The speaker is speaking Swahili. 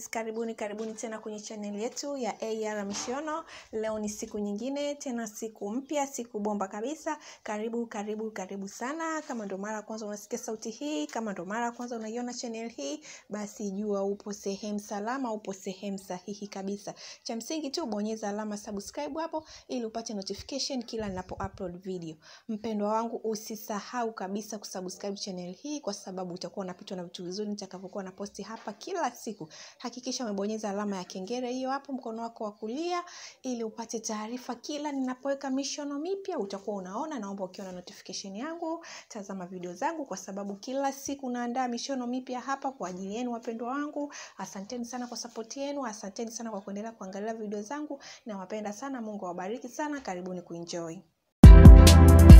Yes, karibuni karibuni tena kwenye chaneli yetu ya AR Mishono. Leo ni siku nyingine tena, siku mpya, siku bomba kabisa. Karibu karibu karibu sana. Kama ndo mara ya kwanza unasikia sauti hii, kama ndo mara ya kwanza unaiona chaneli hii, basi jua upo sehemu salama, upo sehemu sahihi kabisa. Cha msingi tu bonyeza alama subscribe hapo ili upate notification kila ninapo upload video. Mpendwa wangu, usisahau kabisa kusubscribe channel hii kwa sababu utakuwa unapitwa na vitu vizuri nitakavyokuwa na posti hapa kila siku. Hakikisha umebonyeza alama ya kengele hiyo hapo mkono wako wa kulia ili upate taarifa kila ninapoweka mishono mipya, utakuwa unaona. Naomba ukiona notification yangu, tazama video zangu kwa sababu kila siku naandaa mishono mipya hapa kwa ajili yenu wapendwa wangu. Asanteni sana kwa support yenu, asanteni sana kwa kuendelea kuangalia video zangu. Nawapenda sana, Mungu awabariki sana. Karibuni kuenjoy.